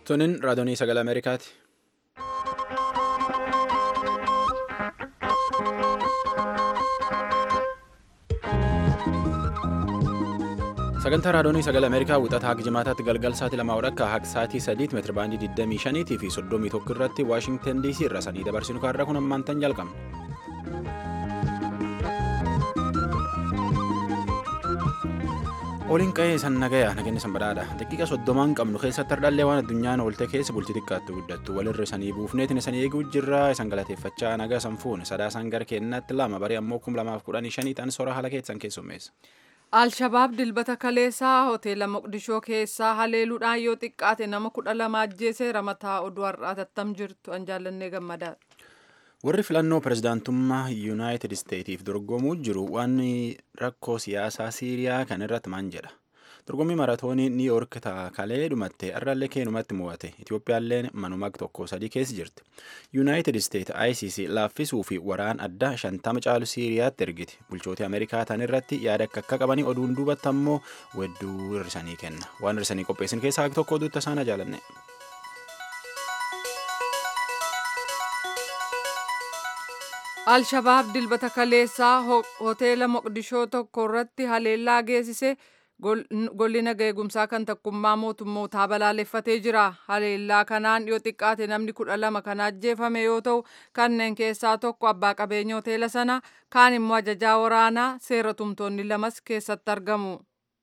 Tuniin raadiyoonii sagalee Ameerikaati. Sagantaa raadiyoonii sagalee Ameerikaa wixataa haga jimaataatti galgal sa'aatii lamaa walakkaa haga sa'aatii sadiitti meetira baandii 25 fi 31 irratti Waashingtan DC irra sanii dabarsinu kaarraa kun ammaantan jalqabna. Oliin qa'ee san nagayaa nageenya san badhaadha. Daqiiqa soddomaan qabnu keessatti hardhallee waan addunyaan oolte keessa bultii xiqqaatti guddattu walirra sanii buufneetiin isanii eeguu jirra isan galateeffachaa nagaa san fuune sadaasaan gara kennaatti lama barii ammoo kum lamaaf kudhanii shaniidhaan soora haala keessan keessummeessa. Alshabaab dilbata kaleessaa hoteela Moqdishoo keessaa haleeluudhaan yoo xiqqaate nama kudha lama ajjeeseera mataa oduu har'aa tattam jirtu an jaallannee gammadaadha. Warri filannoo pirezidaantummaa Yuunaayitid Isteetiif dorgomuu jiru waan rakkoo siyaasaa Siiriyaa kan irratti maan jedha. Dorgommii maratoonii Niw Yoork kalee dhumatte irrallee keenumatti mo'ate. Itoophiyaallee manuma tokko sadii keessa jirti. Yuunaayitid Isteet ICC laaffisuu fi waraan addaa shantama caalu Siiriyaatti ergiti. Bulchooti Ameerikaa tan irratti yaada akka akka qabanii oduun duubatti ammoo wedduu hirrisanii kenna. Waan hirrisanii qopheessin keessaa tokko oduutti isaan jaalanne. Alshabaab dilbata kaleessaa hoteela Moqdishoo tokko irratti haleellaa geessise golli nagaa eegumsaa kan takkummaa mootummootaa balaaleffatee jira. Haleellaa kanaan yoo xiqqaate namni kudha lama kan ajjeefame yoo ta'u kanneen keessaa tokko abbaa qabeenya hoteela sana kaan immoo ajajaa waraanaa seera tumtoonni lamas keessatti argamu.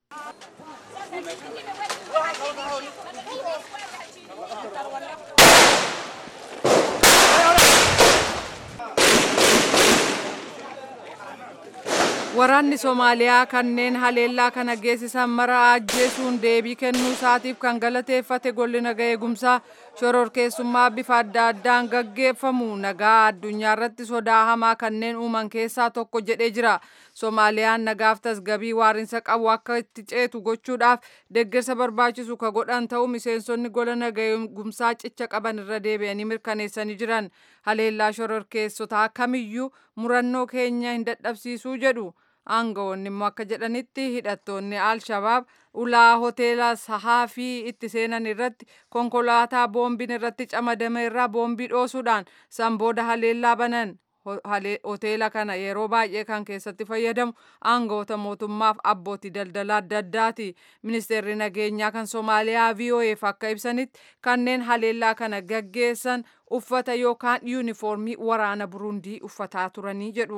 Waraanni Somaaliyaa kanneen haleellaa kana geessisan mara ajjeesuun deebii kennuu isaatiif kan galateeffate golli nagaa eegumsaa shororkeessummaa bifa adda addaan gaggeeffamu nagaa addunyaa irratti sodaa hamaa kanneen uuman keessaa tokko jedhee jira. Somaaliyaan nagaaf tasgabii waarinsa qabu akka itti ceetu gochuudhaaf deeggarsa barbaachisu ka godhan ta'uu miseensonni gola nagaa eegumsaa cicha qaban irra deebi'anii mirkaneessanii jiran. Haleellaa shororkeessotaa kamiyyuu murannoo keenya hin dadhabsiisuu jedhu. aangawoonni immoo akka jedhanitti hidhattoonni al-shabaab ulaa hoteela sahaafii itti seenan irratti konkolaataa boombiin irratti camadame irraa boombii dhoosuudhaan san booda haleellaa banan hoteela kana yeroo baay'ee kan keessatti fayyadamu aangawoota mootummaaf abbootii daldalaa adda addaati ministeerri nageenyaa kan soomaaliyaa vo'eef akka ibsanitti kanneen haleellaa kana gaggeessan uffata yookaan yuunifoormii waraana burundii uffataa turanii jedhu.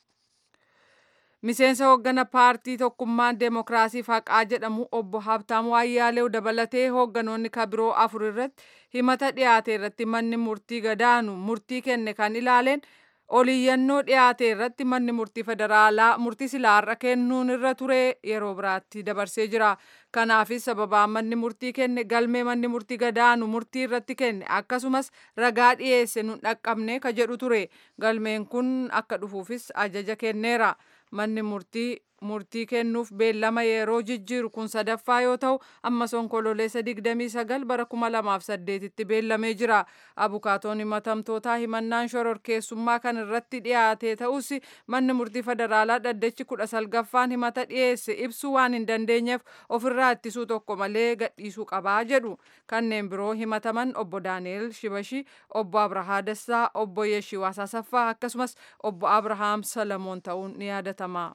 miseensa hooggana paartii tokkummaan deemokiraasii haqaa jedhamu obbo Habtaamuu Ayyaalew dabalatee hoogganoonni kabiroo afur irratti himata dhiyaate irratti manni murtii gadaanu murtii kenne kan ilaaleen oliyyannoo dhiyaate irratti manni murtii federaalaa murtii silaarra kennuun irra ture yeroo biraatti dabarsee jira. Kanaafis sababaa manni murtii kenne galmee manni murtii gadaanu murtii irratti kenne akkasumas ragaa dhiyeesse nun dhaqqabne ka jedhu ture. Galmeen kun akka dhufuufis ajaja kenneera. manni murtii murtii kennuuf beellama yeroo jijjiiru kun sadaffaa yoo ta'u ammas onkololeessa 29 bara 2008tti beellamee jira abukaatoon himatamtootaa himannaan shororkeessummaa kan irratti dhiyaate ta'us manni murtii federaalaa dhaddachi kudha salgaffaan himata dhiyeesse ibsuu waan hin dandeenyeef ofirraa ittisuu tokko malee gadhiisuu qabaa jedhu kanneen biroo himataman obbo daani'el shibashi obbo abrahaa dassaa obbo yeshiwaas asaffaa akkasumas obbo abrahaam salamoon ta'uun ni yaadatama.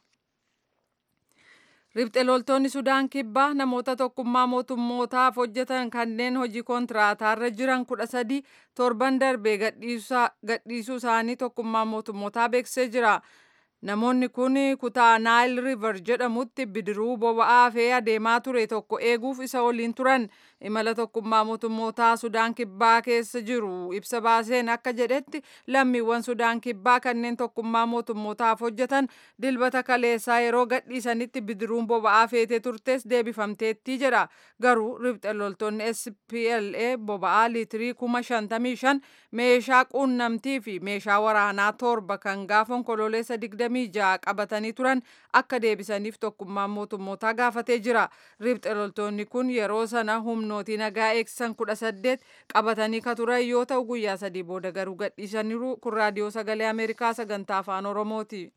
Ribxe loltoonni Sudaan kibbaa namoota tokkummaa mootummootaaf hojjetan kanneen hojii kontiraataarra jiran kudha sadii torban darbee gadhiisuu isaanii tokkummaa mootummootaa beeksisee jira. Namoonni kun kutaa Naayil River jedhamutti bidiruu boba'aa fe'ee adeemaa ture tokko eeguuf isa waliin turan imala tokkummaa mootummootaa Sudaan kibbaa keessa jiru ibsa baaseen akka jedhetti lammiiwwan Sudaan kibbaa kanneen tokkummaa mootummootaaf hojjetan dilbata kaleessaa yeroo gadhiisanitti bidiruun boba'aa feetee turtes deebifamteetti jedha. Garuu ribxe loltoonni SPLA boba'aa liitirii kuma shantamii shan meeshaa quunnamtii fi meeshaa waraanaa torba kan gaafa onkololeessa digdamii ja'a qabatanii turan akka deebisaniif tokkummaan mootummootaa gaafatee jira. Ribxe loltoonni kun yeroo sana humnootii nagaa eegsisan kudha saddeet qabatanii ka turan yoo ta'u guyyaa sadii booda garuu gadhiisaniiru kun raadiyoo sagalee Ameerikaa sagantaa afaan Oromooti.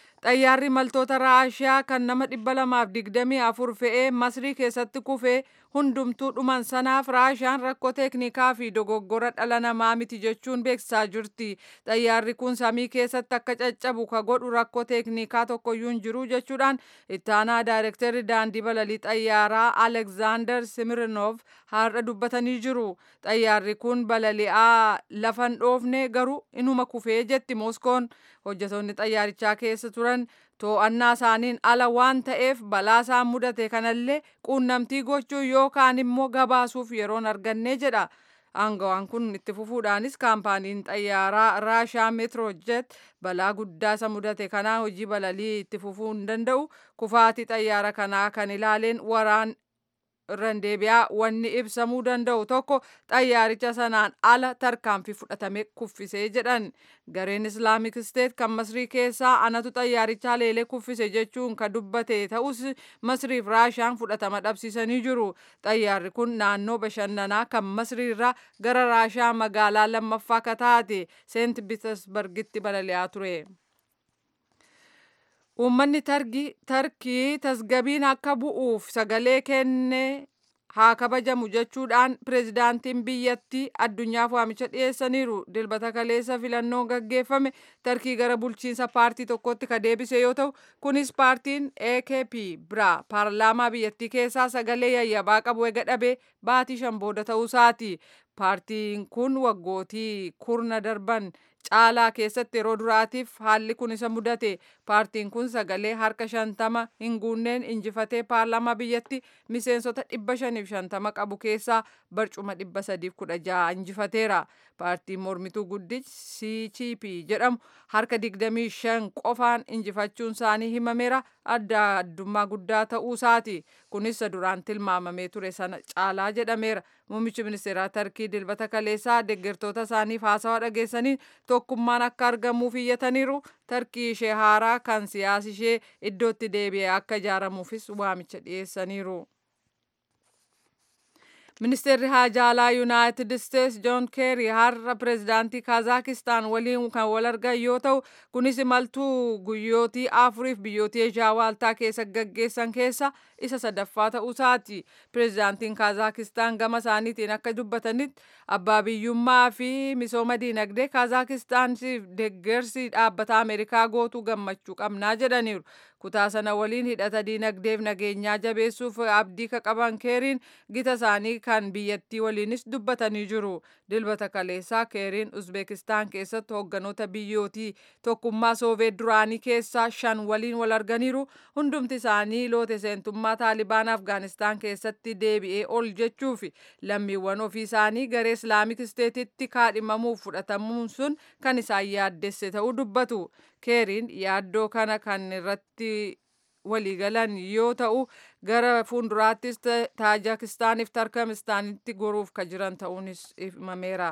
Xayyaarri maltoota Raashiyaa kan nama dhibba lamaaf digdamii afur fe'ee Masrii keessatti kufee hundumtuu dhuman sanaaf raashaan rakkoo teeknikaa fi dogoggora dhala namaa miti jechuun beeksisaa jirti xayyaarri kun samii keessatti akka caccabu ka godhu rakkoo teeknikaa tokkoyyuu hin jiru jechuudhaan ittaanaa daayirektarri daandii balalii xayyaaraa alekzaander simirnov har'a dubbatanii jiru xayyaarri kun balali'aa lafa hin dhoofne garuu inuma kufee jetti mooskoon hojjetoonni xayyaarichaa keessa turan to'annaa isaaniin ala waan ta'eef balaa isaan mudate kanallee quunnamtii gochuu yookaan immoo gabaasuuf yeroon arganne jedha. Aangawaan kun itti fufuudhaanis kaampaaniin xayyaaraa raashaa meetiroojet balaa guddaa isa mudate kanaa hojii balalii itti fufuu hin danda'u kufaatii xayyaara kanaa kan ilaaleen waraan irraan deebi'aa wanni ibsamuu danda'u tokko xayyaaricha sanaan ala tarkaanfii fudhatame kuffisee jedhan gareen islaamik isteet kan masrii keessaa anatu xayyaaricha leelee kuffise jechuun ka dubbate ta'us masriif raashaan fudhatama dhabsiisanii jiru xayyaarri kun naannoo bashannanaa kan masrii irraa gara raashaa magaalaa lammaffaa ka taate seent piitersbargitti balali'aa ture. Uummanni tarkii tasgabiin akka bu'uuf sagalee kenne haa kabajamu jechuudhaan pirezidaantiin biyyattii addunyaaf waamicha dhiyeessaniiru dilbata kaleessa filannoon gaggeeffame tarkii gara bulchiinsa paartii tokkotti ka deebise yoo ta'u kunis paartiin AKP biraa paarlaamaa biyyattii keessaa sagalee yayyabaa qabu ega dhabee baatii shan booda ta'uusaati paartiin kun waggootii kurna darban caalaa keessatti yeroo duraatiif haalli kun isa mudate paartiin kun sagalee harka shantama hin guunneen injifatee paarlaamaa biyyatti miseensota dhibba shaniif shantama qabu keessaa barcuma dhibba sadiif kudha jaha injifateera paartiin mormituu guddichi CCP jedhamu harka digdamii shan qofaan injifachuun isaanii himameera adda addummaa guddaa ta'uu isaati kunis duraan tilmaamamee ture sana caalaa jedhameera muummichi ministeeraa tarkii dilbata kaleessaa deeggartoota isaaniif haasawaa dhageessaniin tokkummaan akka argamuuf iyyataniiru tarkii ishee haaraa kan siyaasi ishee iddootti deebi'ee akka ijaaramuufis waamicha dhiyeessaniiru. Ministeerri haajaa alaa Yuunaayitid Isteets Joon Keeri har'a pireezidaantii Kaazaakiistaan waliin kan wal argan yoo ta'u kunis imaltuu guyyootii afuriif biyyootii Eeshiyaa waaltaa keessa gaggeessan keessa isa sadaffaa ta'uusaati. Pireezidaantiin Kaazaakiistaan gama isaaniitiin akka dubbatanitti abbaa biyyummaa fi misooma diinagdee Kaazaakiistaaniif deeggarsi dhaabbata Ameerikaa gootuu gammachuu qabnaa jedhaniiru. Kutaa sana waliin hidhata diinagdeef nageenyaa jabeessuuf abdii ka qaban keeriin gita isaanii kan biyyattii waliinis dubbatanii jiru. Dilbata kaleessaa keeriin Uzbekistaan keessatti hoogganoota biyyootii tokkummaa Sooveet duraanii keessaa shan waliin wal arganiiru. Hundumti isaanii loote seentummaa Taalibaan Afgaanistaan keessatti deebi'ee ol jechuuf lammiiwwan ofii isaanii garee Islaamik Isteetitti kaadhimamuuf fudhatamuun sun kan isaan yaaddesse ta'uu dubbatu. keeriin yaaddoo kana kan irratti waliigalan yoo ta'u gara fuulduraattis taajikistaaniif tarkamistaanitti goruuf ka jiran ta'uunis himameera.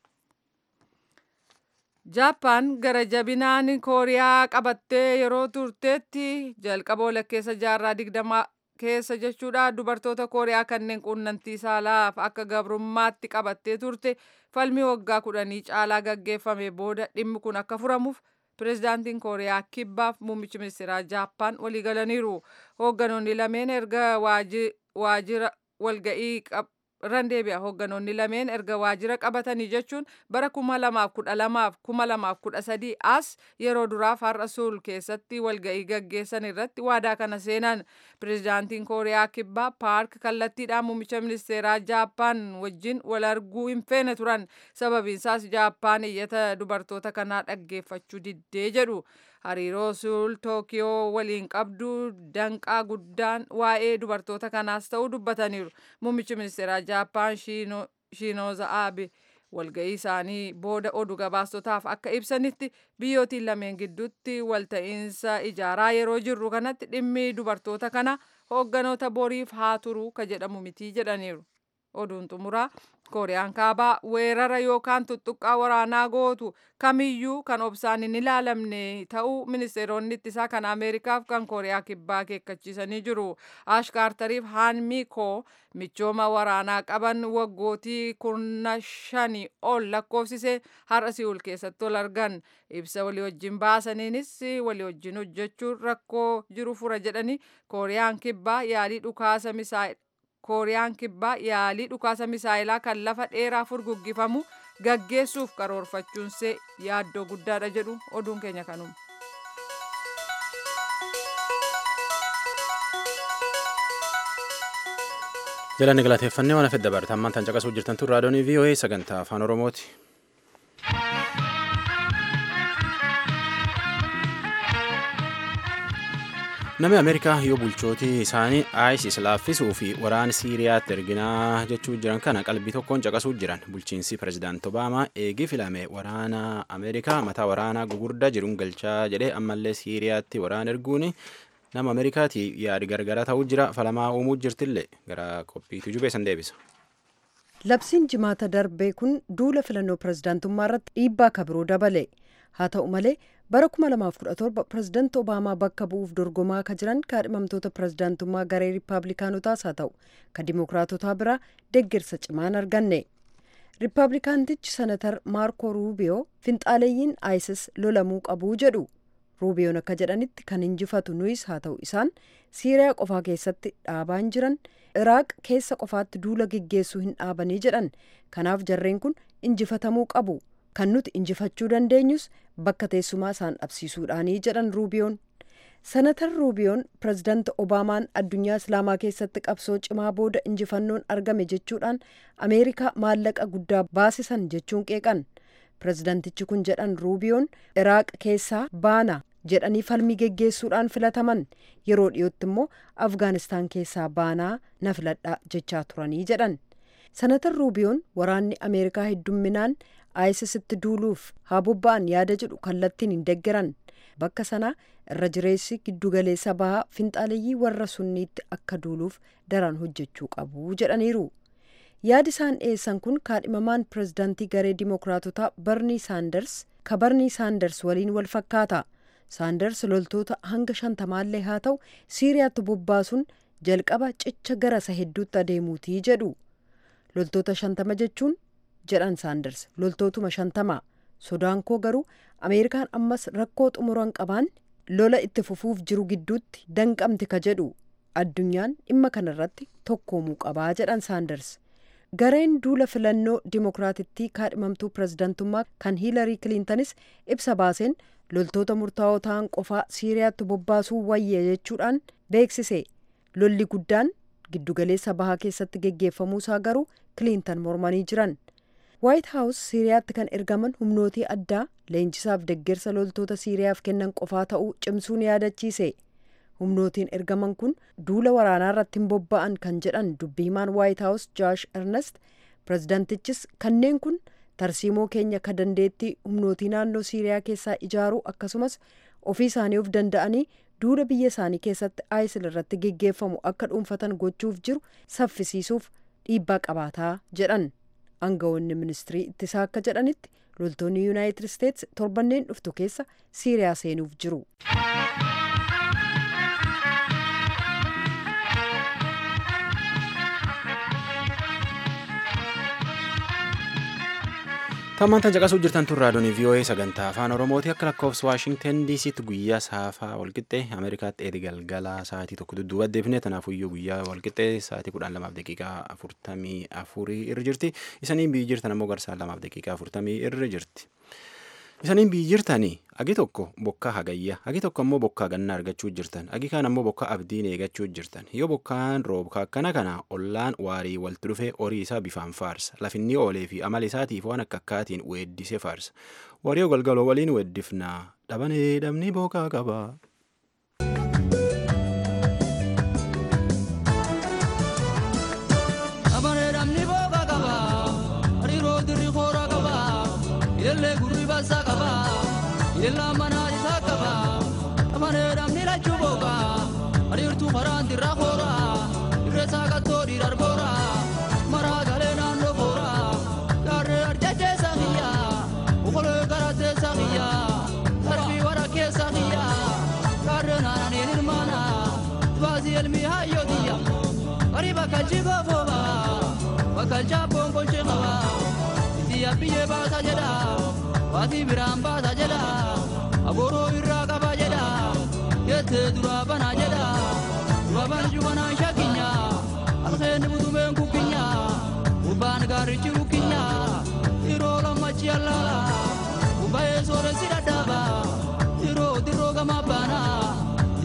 Jaappaan gara jabinaan kooriyaa qabattee yeroo turteetti jalqaba walakkeessa jaarraa digdamaa keessa jechuudha dubartoota kooriyaa kanneen quunnamtii saalaaf akka gabrummaatti qabattee turte falmii waggaa kudhanii caalaa gaggeeffame booda dhimmi kun akka furamuuf pireezidaantiin kooriyaa kibbaaf muummichi ministeeraa jaappaan waliigalaniiru hoogganoonni lameen erga waajjira walga'ii randeebi'a hoogganoonni lameen erga waajjira qabatanii jechuun bara kuma lamaaf kudha lamaaf kuma lamaaf kudha sadii as yeroo duraaf har'a suul keessatti walga'ii gaggeessan irratti waadaa kana seenan pireezidaantiin kooriyaa kibbaa paark kallattiidhaan muummicha ministeeraa jaappaan wajjin wal arguu hin feene turan sababiinsaas jaappaan iyyata dubartoota kanaa dhaggeeffachuu diddee jedhu hariiroo suul tookiyoo waliin qabdu danqaa guddaan waa'ee dubartoota kanaas ta'uu dubbataniiru muummichi ministeeraa jaappaan shiinooza aabe walga'ii isaanii booda oduu gabaastotaaf akka ibsanitti biyyootiin lameen gidduutti walta'iinsa ijaaraa yeroo jirru kanatti dhimmi dubartoota kana hoogganoota boriif haa turuu ka jedhamu mitii jedhaniiru oduun xumuraa kooriyaan kaabaa weerara yookaan tuttuqqaa waraanaa gootu kamiyyuu kan obsaan hin ilaalamne ta'uu ministeeronni ittisaa kan ameerikaaf kan kooriyaa kibbaa akeekkachiisanii jiru ash kaartariif haan miikoo michooma waraanaa qaban waggootii kurna shanii ol lakkoofsise har'a si'ul keessatti ol argan ibsa walii wajjin baasaniinis walii wajjin hojjechuun rakkoo jiru fura jedhanii kooriyaan kibbaa yaalii dhukaasa misaa'il kooriyaan kibbaa yaalii dhukaasa misaayilaa kan lafa dheeraa furguggifamu gaggeessuuf karoorfachuunsee yaaddoo guddaadha jedhu oduun keenya kanuma. jalanni galateeffannee waan hafedda barata ammaan tan caqasuu jirtan tun raadiyoonii VOA sagantaa afaan oromooti. namni ameerikaa yoo bulchootii isaanii isis laaffisuu fi waraana siiriyaatti erginaa jechuu jiran kana qalbii tokkoon caqasuu jiran bulchiinsi pirezidaant obaamaa eegii filame waraana ameerikaa mataa waraanaa gugurdaa jiruun galchaa jedhee ammallee siiriyaatti waraana erguun nama ameerikaati yaadi gargara ta'uu jira falamaa uumuu jirtillee gara qophiitu jubeessan deebisa. labsiin jimaata darbee kun duula filannoo pirezidaantummaa irratti dhiibbaa kabiroo dabale haa ta'u malee bara 2017 pirezidaanti obaamaa bakka bu'uuf dorgomaa ka jiran kaadhimamtoota pirezidaantummaa garee riippaabilikaanotaas haa ta'u ka dimookiraatotaa biraa deeggarsa cimaan arganne riippaabilikaantichi senatar maarko ruubiyoo finxaaleeyyiin isis lolamuu qabuu jedhu ruubiyoon akka jedhanitti kan injifatu nuyis haa ta'u isaan siiriyaa qofaa keessatti dhaabaan jiran iraaq keessa qofaatti duula geggeessuu hin dhaabanii jedhan kanaaf jarreen kun injifatamuu qabu kan nuti injifachuu dandeenyus bakka teessumaa isaan dhabsiisuudhaanii jedhan ruubiyoon senatar ruubiyoon pirezidaanti obaamaan addunyaa islaamaa keessatti qabsoo cimaa booda injifannoon argame jechuudhaan ameerikaa maallaqa guddaa baasisan jechuun qeeqan pirezidaantichi kun jedhan ruubiyoon iraaq keessaa baana jedhanii falmii geggeessuudhaan filataman yeroo dhiyootti immoo afgaanistaan keessaa baanaa na filadhaa jechaa turanii jedhan senatar ruubiyoon waraanni ameerikaa heddumminaan aayisisitti duuluuf haa bobba'an yaada jedhu kallattiin hin deggeran bakka sanaa irra jireessi giddugaleessa bahaa finxaaleeyyii warra sunniitti akka duuluuf daran hojjechuu qabu jedhaniiru yaadi isaan dhiyeessan kun kaadhimamaan pirezidaantii garee dimookiraatotaa barnii saanders ka barnii saanders waliin wal fakkaata saanders loltoota hanga shantamaallee haa ta'u siiriyaatti bobbaasuun jalqaba cicha garasa hedduutti adeemuutii jedhu loltoota shantama jechuun jedhan saanders loltootuma shantama sodaan koo garuu ameerikaan ammas rakkoo xumuran qabaan lola itti fufuuf jiru gidduutti danqamti ka jedhu addunyaan dhimma kanarratti tokkoomuu qabaa jedhan saanders gareen duula filannoo dimookiraatittii kaadhimamtuu pirezidaantummaa kan hiilarii kiliintanis ibsa baaseen loltoota murtaa'oo ta'an qofaa siiriyaatti bobbaasuu wayya jechuudhaan beeksise lolli guddaan giddugaleessa bahaa keessatti geggeeffamuusaa garuu kiliintan mormanii jiran waayit haawus siiriyaatti kan ergaman humnootii addaa leenjisaaf deggersa loltoota siiriyaaf kennan qofaa ta'uu cimsuun yaadachiise humnootiin ergaman kun duula waraanaa irratti hin bobba'an kan jedhan dubbiimaan waayit haawus jaash ernest pirezidaantichis kanneen kun tarsiimoo keenya ka dandeettii humnootii naannoo siiriyaa keessaa ijaaruu akkasumas ofii isaanii of danda'anii duula biyya isaanii keessatti aayisil irratti geggeeffamu akka dhuunfatan gochuuf jiru saffisiisuuf dhiibbaa qabaataa jedhan aangawoonni ministirii ittisaa akka jedhanitti loltoonni yuunaayitid isteets torbanneen dhuftu keessa siiriyaa seenuuf jiru. Tammaan tan caqasuu jirtan tun raadiyoonii VOA sagantaa afaan Oromooti akka lakkoofsa Waashingtan DCtti guyyaa saafaa walqixxee Ameerikaatti eedi galgala sa'aatii tokko dudduuba deebine tanaafuyyuu guyyaa walqixxee sa'aatii kudhan lamaaf daqiiqaa afurtamii afurii irra jirti. Isaniin biyyi jirtan ammoo garsaan lamaaf daqiiqaa afurtamii irra jirti. Isaniin biyyi jirtanii agi tokko bokkaa hagayya agi tokko ammoo bokkaa gannaa argachuu jirtan agi kaan ammoo bokkaa abdiin eegachuu jirtan yoo bokkaan roobka akkana kana ollaan waarii walitti dhufee horii isaa bifaan faarsa lafinni oolee fi amala isaatiif waan akka akkaatiin weeddisee faarsa warii galgaloo waliin weeddifnaa dhabanee dhabni bokkaa qaba. Illee gurri baasaa qaba. Illee manaa isaa qaba. Amanee namni lachuu booqa. Ariirtuu maraan dirraa koora. Dirree isaa qattoo dhiirar boora. Maraa galee naannoo boora. Gaarree arjachee isaa kiyya. Okolee garatee isaa kiyya. Sarbii wara keessa kiyya. Gaarree naananii hirmaana. Baasii elmii hayyoo kiyya. Barii bakka jigoo fooba. Bakka jaabboon kolchee qaba. Biyya biyyee baasa jedha waatii biraan baasa jedha agooroo irraa qaba jedha jettee duraa bana jedha dura banju banaan shakkinya alkeenni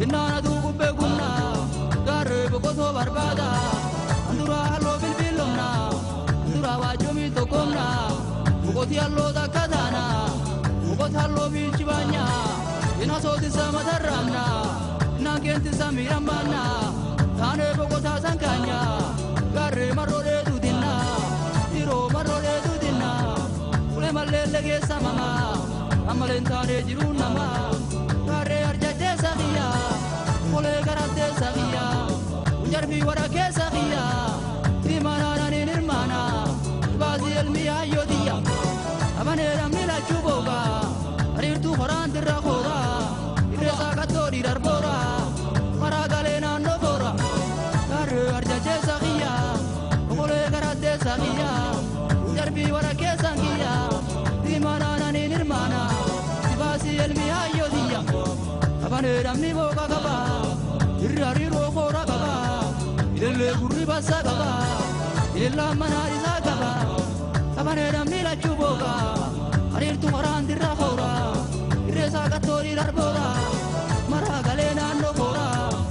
Innaana duugubbee gumna gaarree boqotoo barbaada anduraa halloo bilbiilomna anduraa waajjomii tokkomna boqotii halloo takka taana boqota halloo biilchi baanya ina sootisa matarraamna innaan keentisa miidhammaanna taanee boqotaa sankaanya gaarree marroodhee duutinna dhiiroo marroodhee duutinna ulee malleelle keessa mama ammaleen taanee jiruun nama gaarree arjachee sakiyya kolee garattee sakiyya jarbii wara keessa kiyya tiimanaananiin hirmaana baasii elmii hayyootiyya abanee namni lachuu booga ariirtuu horaan dirra koora irreesaa kattoo dhiidarboora maraa galee naannoo boora gaarree arjachee sakiyya kolee garattee sakiyya jarbii wara keessan kiyya tiimanaananiin hirmaana baasii elmii hayyootiyya abanee namni booga qaba irri hariiroo koora qaba ilillee gurri bassa qaba ilillaan manaa isaa qaba abanee namni lachuu booga hariirtu maraan dirra koora irreesaa qattoo dhiidarboora maraa galee naannoo koora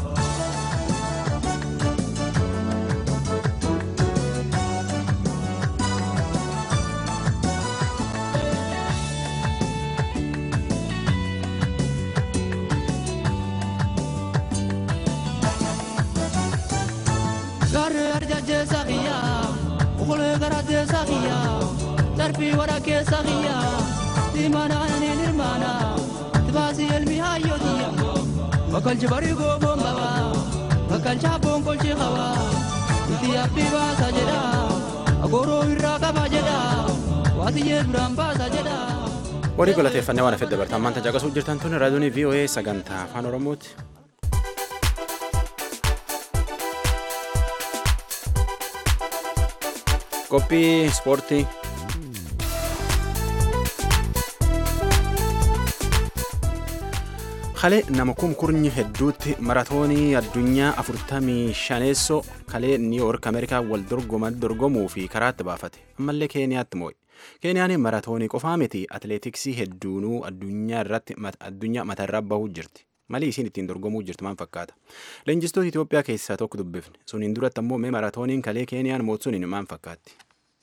gaarree arjachee sakiyya okolee garattee sakiyya darbii wara keessa kiyya tiimanaananiin hirmaana tibaasii elmi hayyootiyya bakkalchi barii gooboon qaba bakkalchi abboon kolchi qaba itti abbii baasa jedha agooroo irraa qaba jedha waatiyyee duraan baasa jedha. Warii galateeffannee waan afedda bartaan maanta caqasuu jirtan tun raadiyoon VOA sagantaa afaan Oromooti. Qophii ispoortii. Kalee nama kumkurnyi hedduutti maratoonii addunyaa afurtamii shaneessoo kalee niiwoork ameerikaa wal dorgomuu fi karaatti baafate ammallee keeniyaatti moo'e. Keeniyaan maratoonii qofaa miti atileetiksii hedduunuu addunyaa irratti addunyaa matarraa bahuu jirti. Malii isiin ittiin dorgomuu jirtu maal fakkaata? Leenjistoota Itoophiyaa keessaa tokko dubbifne. Suniin duratti ammoo mee maratooniin kalee Keeniyaan mootsuun maal fakkaatti?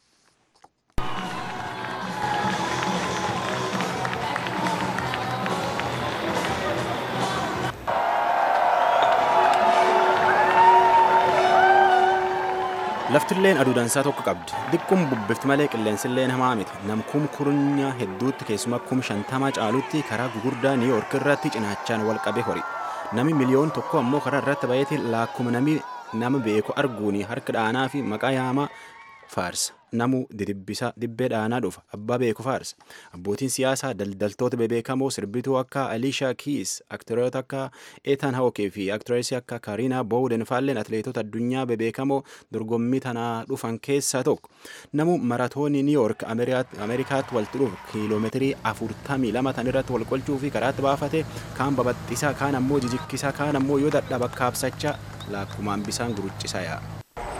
laftilleen aduu dansaa tokko qabdi diqqum bubbifti malee qilleensilleen hamaa miti namkum kurnya hedduutti keessuma kum shantama caalutti karaa gugurdaa niiyoork irratti cinaachaan wal qabe hori nami miliyoon tokko ammoo karaa irratti bayeeti laakkuma nami nama beeku arguuni harka dhaanaa fi maqaa yaamaa faarsa namu didibbisa dibbee dhaanaa dhufa abbaa beeku faarsa abbootiin siyaasaa daldaltoota bebeekamoo sirbituu akka aliishaa kiis aktiroota akka eetan hawokee fi aktireesii akka kaariinaa boowden faalleen atileetota addunyaa bebeekamoo dorgommii tanaa dhufan keessaa tokko namu maratoonii niiyoork ameerikaatti walitti dhufu kiiloomeetirii afurtamii lama tan irratti wal qolchuu fi karaatti baafate kaan babaxxisaa kaan ammoo jijikkisaa kaan ammoo yoo dadhaba kaabsachaa laakkumaan bisaan guruccisaa yaa'a.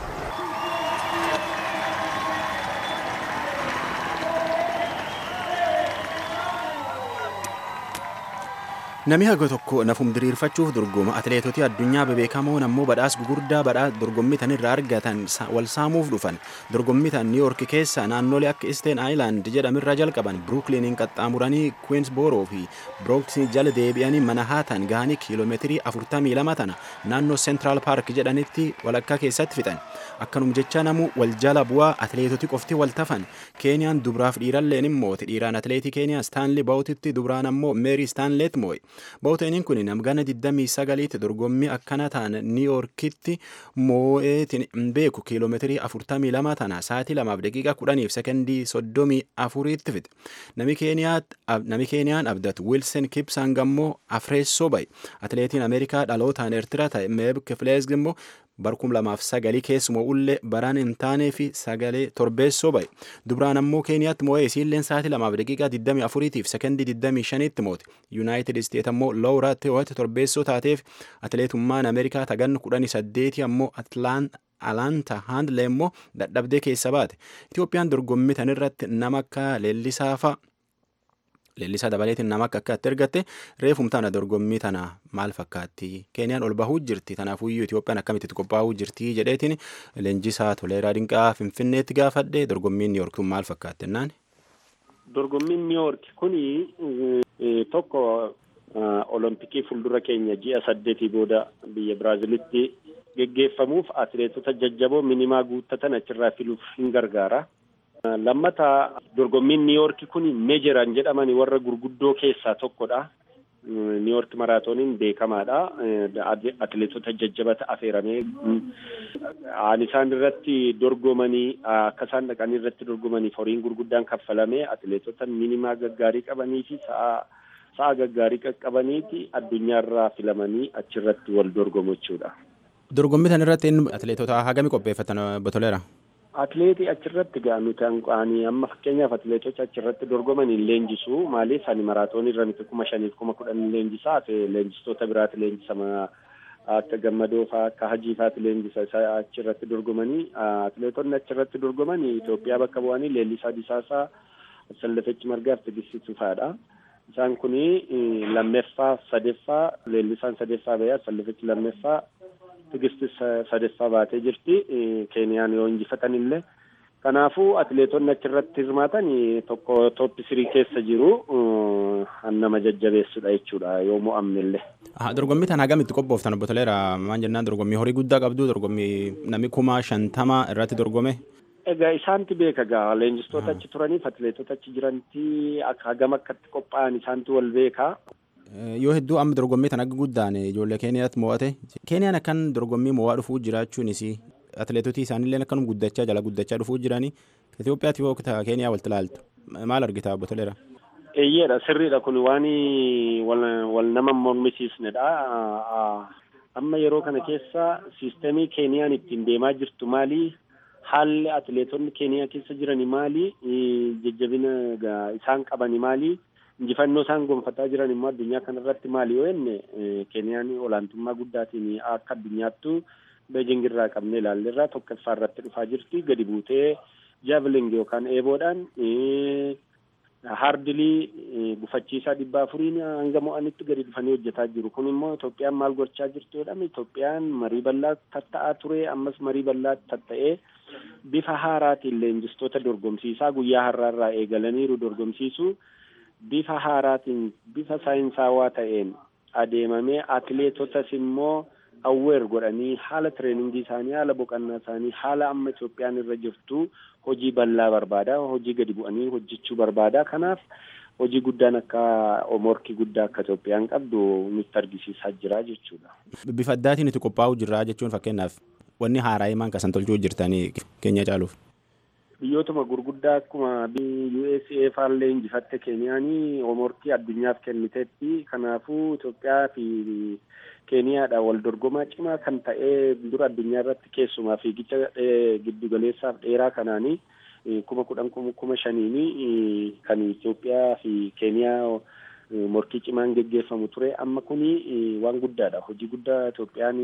Namni haga tokko nafum diriirfachuuf dorgoma atileetota addunyaa bebeekamoon ammoo badhaas gugurdaa badhaas dorgommii tan irraa argatan wal saamuuf dhufan dorgommii tan niiyoork keessa naannolee akka isteen aayilaand jedhamirraa jalqaban biruukliiniin qaxxaamuranii kuweensbooroo fi birooksii jala deebi'anii manahaatan gahanii kiiloomeetirii 42 tana naannoo seentiraal paark jedhanitti walakkaa keessatti fixan akkanum jecha namu wal jala bu'aa atileetoti qofti wal tafan keeniyaan dubraaf dhiiralleen immooti dhiiraan atileetii keeniyaa staanlii baawutitti dubraan ammoo meerii staanleet moo'e baawuteenin kun namgana 29tti dorgommii akkana ta'an niiyoorkitti moo'eetiin beeku kiiloomeetirii 42 tana sa'aatii 2 daqiiqaa 10 fi sekondii 34tti fixe nami keeniyaan abdatu wiilsen kipsang ammoo afreessoo baye atileetiin ameerikaa dhalootaan eertiraa ta'e meeb kifilees immoo barkum lamaaf sagalii keessumoo ullee baraan hin taanee fi sagalee torbeessoo baye dubraan ammoo keeniyaatti moo'ee isiilleen sa'aatii lamaaf daqiiqaa 24 fi sekondii 25tti moote yuunaayitid isteet ammoo looraa teewwate torbeessoo taateef atileetummaan ameerikaa tagan 18 ammoo alaanta haandlee immoo dadhabdee keessa baate itiyoophiyaan dorgommii tan irratti nama akka leellisaafa leellisaa dabaleetiin nama akka akkaatti ergatte reefum tana dorgommii tana maal fakkaatti keeniyaan ol bahuu jirti tanaafuyyuu Itoophiyaan akkamitti qophaa'uu jirti jedheetiin leenjisaa toleeraa dinqaa finfinneetti gaafadhe dorgommiin niiyork kun maal fakkaatti jennaan. dorgommiin niiyork kuni tokko olompikii fuuldura keenya ji'a saddeetii booda biyya biraazilitti geggeeffamuuf atileetota jajjaboo minimaa guuttatan achirraa filuuf hin gargaara. lammata dorgommiin niiyork kun meejeran jedhamani warra gurguddoo keessaa tokkodha. niiyork maraatooniin beekamaadha. atileetota jajjabata affeeramee aan isaan irratti dorgomanii akka isaan dhaqanii irratti dorgomanii horiin gurguddaan kaffalamee atileetota minimaa gaggaarii qabanii fi sa'a sa'a gaggaarii qaqqabaniiti addunyaarraa filamanii achirratti wal dorgomu jechuudha. Dorgommii kana irratti atileetota hagamii qopheeffatan botoleera? Atileetii achirratti gaa nuti hanqaanii amma fakkeenyaaf atileetota achirratti dorgoman hin leenjisu maaliif ani maraatoonii irra miti kuma shaniif kuma kudhan leenjisaa leenjistoota biraati leenjisama akka gammadoo faa akka hajii faati leenjisa achirratti dorgomanii atileetonni achirratti dorgomanii Itoophiyaa bakka bu'anii leellisaa disaasaa sallafechi margaaf tigisitu faadha. Isaan kuni lammeeffaa sadeeffaa leellisaan sadeeffaa ba'ee sallafechi lammeeffaa tigisti sadeeffaa baatee jirti keeniyaan yoo injifatan illee kanaafuu atileetonni achirratti hirmaatan tokko tooppi sirii keessa jiru nama jajjabeessudha jechuudha yoo mo'amne illee. Dorgommii tana hagamitti qophooftan obbo Toleera maal jennaan dorgommii horii guddaa qabdu dorgommii namni kuma shantama irratti dorgome. Egaa isaanti beeka gaa leenjistoota achi turaniif atileetota achi jiranti hagam akkatti qophaa'an isaantu wal beeka. yoo hedduu amma dorgommii tan akka guddaan ijoollee keeniyaatti mo'ate keeniyaan akkan dorgommii mo'aa dhufuu jiraachuunis atileetotii isaaniillee akkanum guddachaa jala guddachaa dhufuu jiranii Itoophiyaatti yoo keeniyaa walitti ilaaltu maal argita obbo Toleera? Eeyyeedha sirriidha kun waan wal nama mormisiisnedha. Amma yeroo kana keessa siisteemii keeniyaan ittiin deemaa jirtu maali? Haalli atileetonni keeniyaa keessa jirani maali? Jajjabina isaan qabani maali? injifannoo isaan gonfataa jiran immoo addunyaa kanarratti maali yoo jenne keeniyaan olaantummaa guddaatiin akka addunyaattu beejing irraa qabnee ilaalleerraa tokkoffaa irratti dhufaa jirti gadi buutee jaaveling yookaan eeboodhaan haardilii gufachiisaa dhibba afuriin hanga mo'anitti gadi dhufanii hojjetaa jiru kun immoo Itoophiyaan maal gochaa jirtu jedhame Itoophiyaan marii bal'aa tatta'aa ture ammas marii bal'aa tatta'ee bifa haaraatiin leenjistoota dorgomsiisaa guyyaa har'aarraa eegalaniiru dorgomsiisu. bifa haaraatiin bifa saayinsaawaa ta'een adeemamee atileetotas immoo awweer godhanii haala tireeningii isaanii haala boqonnaa isaanii haala amma Itoophiyaan irra jirtu hojii bal'aa barbaada hojii gadi bu'anii hojjechuu barbaada kanaaf hojii guddaan akka morkii guddaa akka Itoophiyaan qabdu nutti argisiisaa jira jechuudha. Bifa addaatiin itti qophaa'uu jirra jechuun fakkeenyaaf wanni haaraa himaan kasan tolchuu jirtanii keenya caaluuf. biyyootuma gurguddaa akkuma USA faallee injifatte Keeniyaanii morkii addunyaaf kenniteetti kanaafuu Itoophiyaa fi Keeniyaadha wal dorgomaa cimaa kan ta'ee dura addunyaa irratti keessumaa fiigicha giddugaleessaaf dheeraa kanaanii kuma kudhan kuma shaniini kan Itoophiyaa fi Keeniyaa morkii cimaan geggeeffamu ture amma kuni waan guddaadha hojii guddaa Itoophiyaan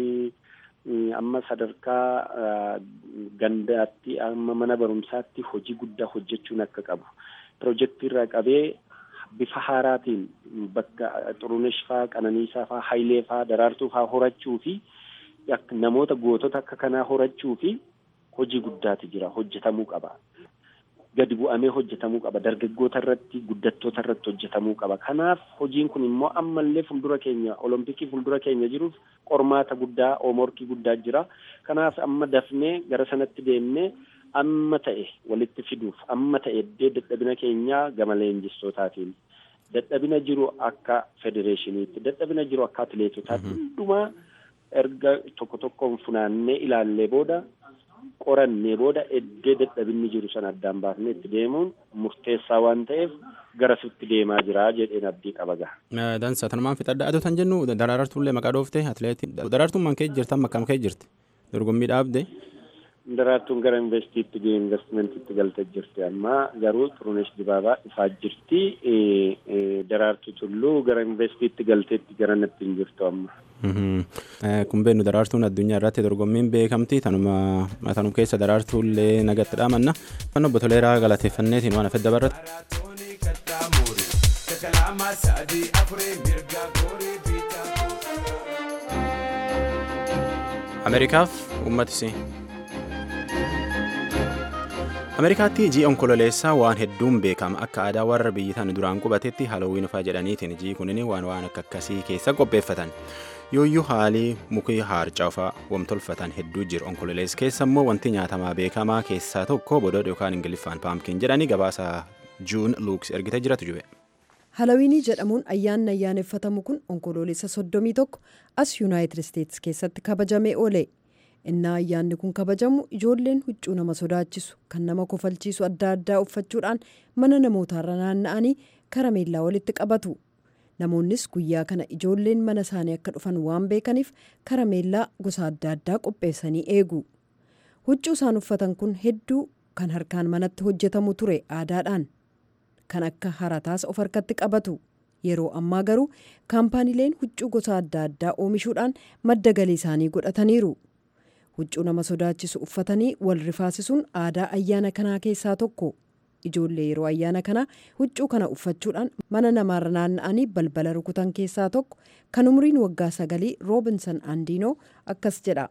amma sadarkaa gandaatti amma mana barumsaatti hojii guddaa hojjechuun akka qabu pirojektii irraa qabee bifa haaraatiin bakka xurunesh faa qananiisaa faa hayilee faa daraartuu faa horachuu fi namoota gootota akka kanaa horachuu fi hojii guddaatu jira hojjetamuu qaba. gadi bu'amee hojjetamuu qaba dargaggoota irratti guddattoota irratti hojjetamuu qaba kanaaf hojiin kun immoo ammallee fuuldura keenya olompikii fuuldura keenya jiruuf qormaata guddaa oomorkii guddaa jira kanaaf amma dafnee gara sanatti deemnee amma ta'e walitti fiduuf amma ta'e iddee dadhabina keenyaa gama leenjistootaatiin dadhabina jiru akka federeeshiniitti dadhabina jiru akka atileetotaatti hundumaa erga tokko tokkoon funaannee ilaallee booda qorannee booda iddee dadhabinni jiru sana addaan baafnee itti deemuun murteessaa waan ta'eef garasitti deemaa jira jedheen abdii qaba gaha. Dansa tanumaan fixadha adoo tan jennu daraartuullee maqaa dhoofte atileetiin daraartuun man kee jirtan makkam kee jirti dorgommii dhaabde. Daraartuun gara investiitti investimentiitti galtee jirti amma garuu Xurunesh Dibaabaa dhufaa jirti daraartuu tulluu gara investiitti galteetti gara natti hin jirtu amma. kun beeknu daraartuun addunyaa irratti dorgommiin beekamti tanuma tanum keessa daraartuullee nagatti dhaamanna kan obbo Toleeraa galateeffanneetiin waan afedda barratti. harka lama sadii afurii mirga goorii bitaa. ameerikaaf uummatisii ameerikaatti ji'i onkololeessaa waan hedduun beekama akka aadaa warra biyyi tan duraan qubatetti halowiin faa jedhaniitiin ji'i kunin waan waan akka akkasii keessa qopheeffatan yooyyuu haalii mukii haarcaa faa wamtolfatan hedduu jiru onkololees keessa immoo wanti nyaatamaa beekamaa keessaa tokko bododa yookaan ingiliffaan paamkiin jedhanii gabaasa juun luuks ergite jiratu jube. halawiinii jedhamuun ayyaanni ayyaaneffatamu kun onkoloolessa soddomii tokko as yuunaayitid isteetsi keessatti kabajamee oole innaa ayyaanni kun kabajamu ijoolleen huccuu nama sodaachisu kan nama kofalchiisu adda addaa uffachuudhaan mana namootaarra naanna'anii karameellaa walitti qabatu namoonnis guyyaa kana ijoolleen mana isaanii akka dhufan waan beekaniif karameellaa gosa adda addaa qopheessanii eegu huccuu isaan uffatan kun hedduu kan harkaan manatti hojjetamu ture aadaadhaan kan akka harataas of harkatti qabatu yeroo ammaa garuu kaampaaniileen huccuu gosa adda addaa oomishuudhaan madda galii isaanii godhataniiru huccuu nama sodaachisu uffatanii wal rifaasisuun aadaa ayyaana kanaa keessaa tokko ijoollee yeroo ayyaana kanaa huccuu kana uffachuudhaan mana namaarra naanna'anii balbala rukutan keessaa tokko kan umriin waggaa sagalii roobinson andiinoo akkas jedha.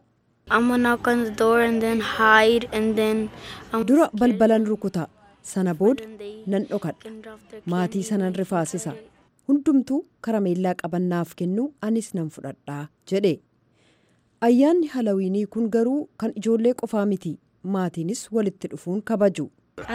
dura balbalan rukuta sana booda nan dhokadha maatii sanan rifaasisa hundumtuu karameellaa qabannaaf kennu anis nan fudhadhaa jedhe ayyaanni halawiinii kun garuu kan ijoollee qofaa miti maatiinis walitti dhufuun kabaju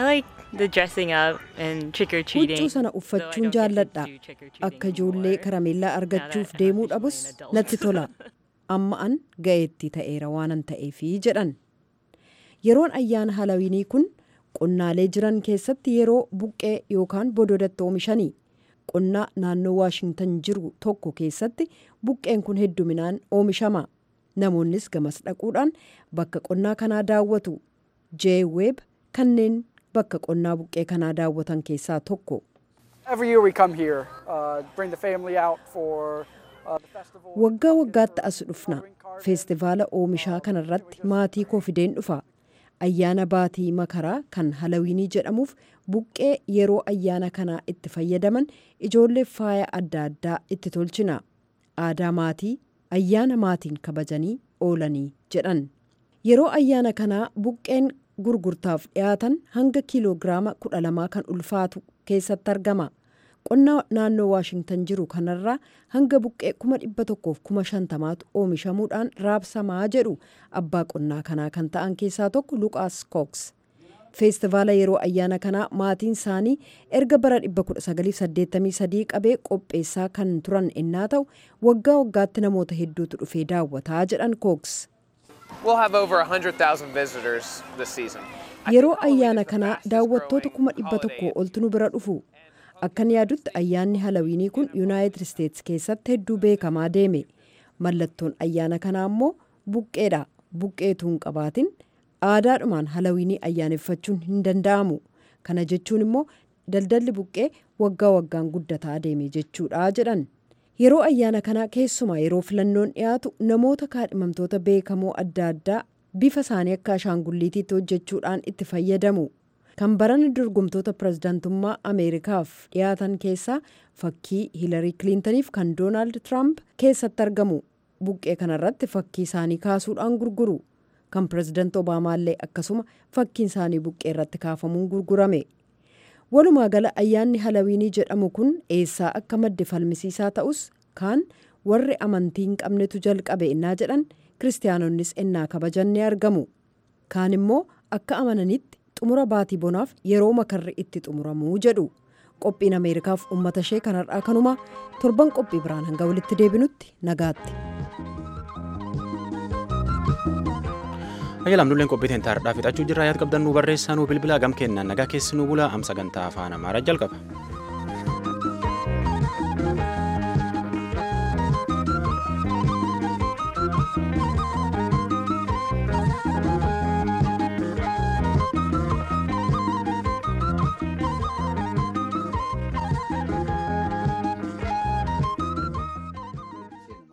huccuu sana uffachuun jaalladha akka ijoollee karameellaa argachuuf deemuu dhabus natti tola amma an ga'eetti ta'eera waanan ta'eefi jedhan yeroon ayyaana halawiinii kun qonnaalee jiran keessatti yeroo buqqee yookaan bododatti oomishanii qonnaa naannoo waashingtan jiru tokko keessatti buqqeen kun hedduminaan oomishama namoonnis gamas dhaquudhaan bakka qonnaa kanaa daawwatu jeeweeb kanneen bakka qonnaa buqqee kanaa daawwatan keessaa tokko. waggaa waggaatti as dhufna feestivaala oomishaa kanarratti maatii koo fideen dhufa ayyaana baatii makaraa kan halawiinii jedhamuuf buqqee yeroo ayyaana kanaa itti fayyadaman ijoollee faaya adda addaa itti tolchina aadaa maatii ayyaana maatiin kabajanii oolanii jedhan yeroo ayyaana kanaa buqqeen gurgurtaaf dhiyaatan hanga kiiloogiraama kudha lamaa kan ulfaatu keessatti argama qonnaa naannoo waashingtan jiru kanarraa hanga buqqee kuma dhibba tokkoof kuma shantamaatu oomishamuudhaan raabsamaa jedhu abbaa qonnaa kanaa kan ta'an keessaa tokko luqaas kooks feestivaala yeroo ayyaana kanaa maatiin isaanii erga bara 1983 qabee qopheessaa kan turan innaa ta'u waggaa waggaatti namoota hedduutu dhufee daawwataa jedhan kooks. yeroo ayyaana kanaa daawwattoota kuma dhibba tokko oltu nu bira dhufu akkan yaadutti ayyaanni halawiinii kun yuunaayitid isteetsi keessatti hedduu beekamaa deeme mallattoon ayyaana kanaa immoo buqqeedha buqqeetu hin qabaatin aadaadhumaan halawiinii ayyaaneffachuun hin danda'amu kana jechuun immoo daldalli buqqee waggaa waggaan guddataa deeme jechuudha jedhan yeroo ayyaana kanaa keessumaa yeroo filannoon dhiyaatu namoota kaadhimamtoota beekamoo adda addaa bifa isaanii akka ashaangulliitiitti hojjechuudhaan itti fayyadamu kan barana dorgomtoota pirezidaantummaa ameerikaaf dhiyaatan keessaa fakkii hiilarii kiliintaniif kan doonaald tiraamp keessatti argamu buqqee kanarratti fakkii isaanii kaasuudhaan gurguru kan pirezidaanti obaamaallee akkasuma fakkiin isaanii buqqee irratti kaafamuun gurgurame walumaa gala ayyaanni halawiinii jedhamu kun eessaa akka madde falmisiisaa ta'us kaan warri amantii hin qabnetu jalqabe innaa jedhan kiristaanonnis ennaa kabajan ni argamu kaan immoo akka amananitti xumura baatii bonaaf yeroo makarri itti xumuramuu jedhu qophiin ameerikaaf ummata ishee kanarraa kanuma torban qophii biraan hanga walitti deebinutti nagaatti. Ayyaalaam nulleen qophii teenya har'aa fixachuu jirra yaad qabdan nu barreessaa nu bilbilaa gam kennaan nagaa keessi nu bulaa am sagantaa afaan amaaraa jalqaba.